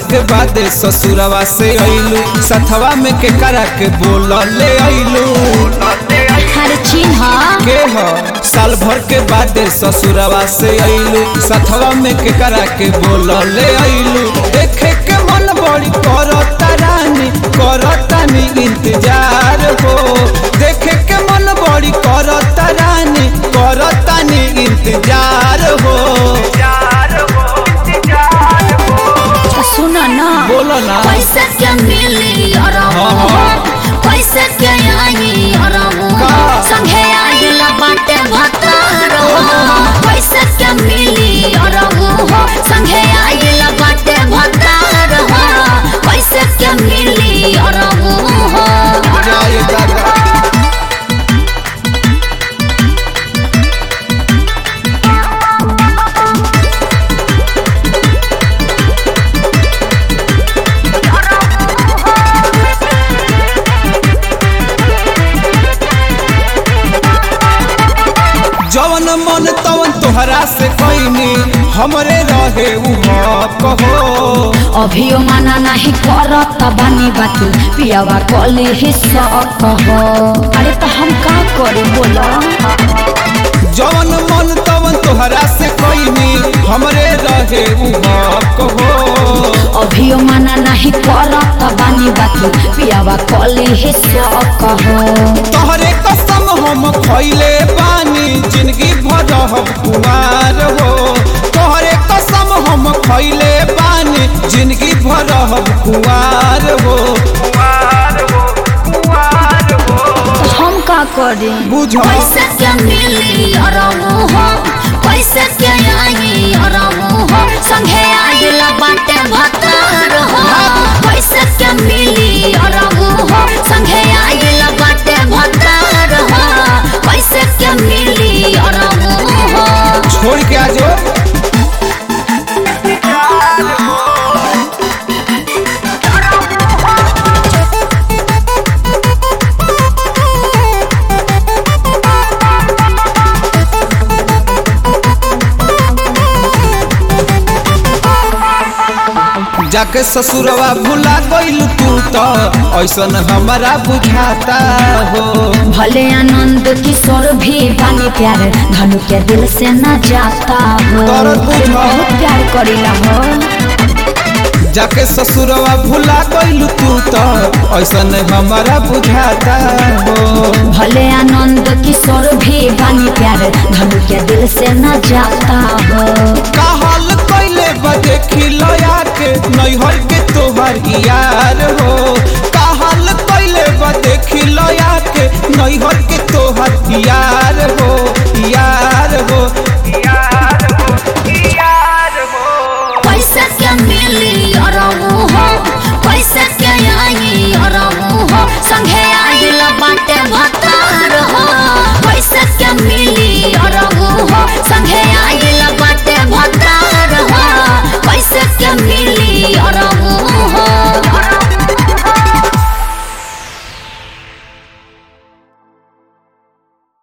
के बाद ससुरवा से अइलू सथवा में के करा के बोल ले अइलू हर चिन्ह के ह साल भर के बाद ससुरवा से अइलू सथवा में के करा के बोल ले अइलू देखे के मन बड़ी करता रानी करतानी इंतजार हो देखे के मन बड़ी करता रानी करतानी इंतजार हो सुन न बोलो ना पैसा क्या मिली अरबू हाँ, हाँ। पैसा क्या आई अरबू का? संगे आइला बाटे भतार पैसा क्या मिली अरबू संगे आइला बाटे भतार पैसा क्या मिली अरबू जय दादा जवन मन तवन तोहरा से कैनी हमरे रहे उ कहो अभियो माना नहीं करत बानी बाती पियावा कले ही कहो अरे तो हम का करे बोला जवन मन तवन तोहरा से कैनी हमरे रहे उ कहो अभियो माना नहीं करत बानी बाती पियावा कले ही कहो तोहरे कसम हम खैले बानी जिंदगी भर हम कुमार हो तोहरे कसम हम खैले बानी जिंदगी भर हम कुमार हो हम का करे बुझो पैसा क्या मिली अरबू हो पैसा क्या आई अरबू हो संगे आइला बाटे भतार हो पैसा क्या मिली अरबू हो संगे आइला बाटे भतार हो पैसा क्या मिली अरबू हो छोड़ के आ जाओ जाके ससुरवा भुला गइल तू तो ऐसन हमारा बुझाता हो भले आनंद किशोर भी बानी प्यार धनु के दिल से न जाता हो दर्द बुझो। बहुत प्यार करीला हो जाके ससुरवा भुला गइल तू तो ऐसन हमारा बुझाता हो भले आनंद किशोर भी बानी प्यार धनु के दिल से न जाता हो कहल कैले बदे खिलया के नैहर के तोहर यार हो कहल कैले बदे खिलया के नैहर